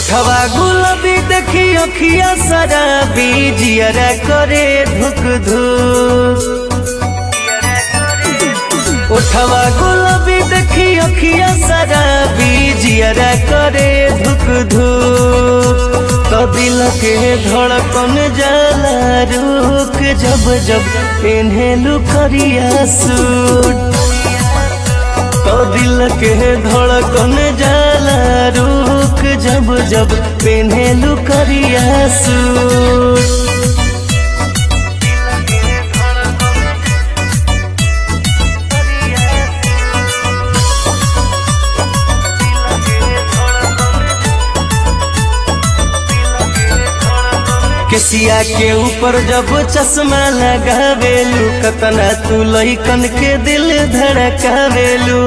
ओठवा गुलाबी देखी अखिया शराबी जियरा करे धुक धुक ओठवा गुलाबी देखी अखिया शराबी जियरा करे धुक धुक तो दिल के धड़कन जाला रुक जब जब पेन्हेलू करिया सूट तो दिल के धड़कन जाला रुक जब जब पेन्हेलू करिया सूट केसिया के ऊपर जब चश्मा लगावेलू कतना तू लइकन के दिल धड़कावेलू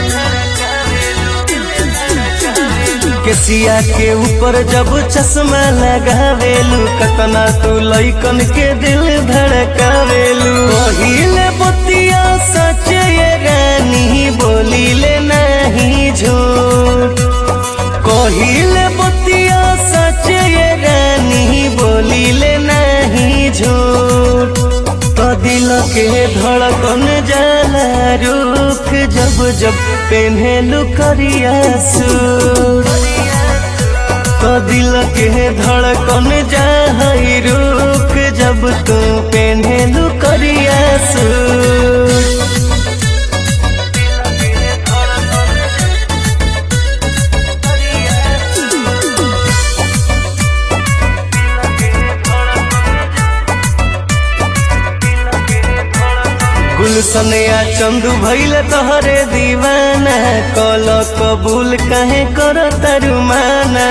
केसिया के ऊपर जब चश्मा लगावेलू कतना तू लइकन के दिल धड़कावेलू पहिले बतिया सच ये रानी बोलीले नहीं झूठ कहिले बतिया सच ये रानी बोलीले नहीं झूठ तो दिल के धड़कन जाला रुक जब जब पेन्हेलू करिया सूट तो दिल के धड़कन जाई रुक जब तू पेन्हेलू करिया सूट गुलसनया चंदू भैल तोहरे दीवाना कल कबूल कहे कर तरुमाना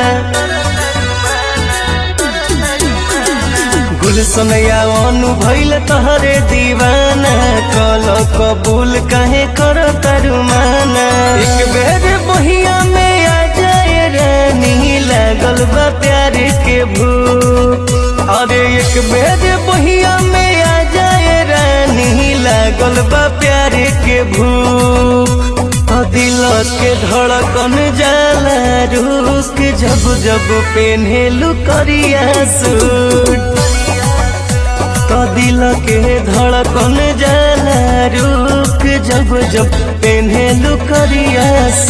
गुलसनया अनु भैल तोहरे दीवाना कल कबूल कहे कर तरुमाना एक बेर बहिया में आ जाए रानी लागल बा प्यार के भूख अरे एक बेर बहिया में आ जाए रानी लागल बा प्यार के भूख दिल के धड़कन जाला रुक जब जब पेन्हेलू करिया सूट तो दिल के धड़कन जाला रुक जब जब पेन्हेलू करिया